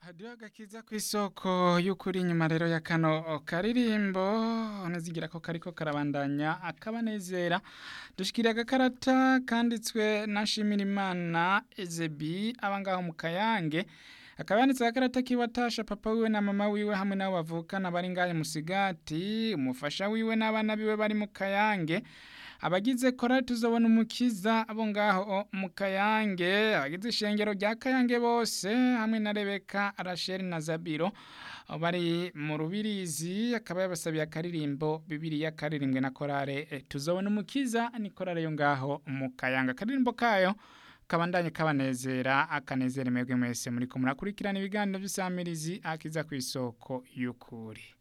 hadiho agakiza ku isoko y'ukuri inyuma rero ya kano karirimbo ntizigira ko kariko karabandanya akabanezera dushikiriye agakarata kanditswe na Nshimirimana Ezebi abangaho mu Kayange akaba yanditse agakarata kiwe atasha papa wiwe na mama wiwe hamwe nabo bavukana bari ngahe musigati umufasha wiwe n'abana biwe bari mu Kayange abagize korali tuzobona umukiza abo ngaho mu Kayange abagize ishengero rya Kayange bose hamwe na Rebeka Rachel na Zabiro bari mu rubirizi akaba yabasabiye akaririmbo Bibiliya karirimbwe na korale tuzobona umukiza ni korale yo ngaho mu Kayange akaririmbo kayo kabandanye kabanezera akanezera mwebwe mwese muriko murakurikirana ibiganiro by'isamirizi akiza ku isoko y'ukuri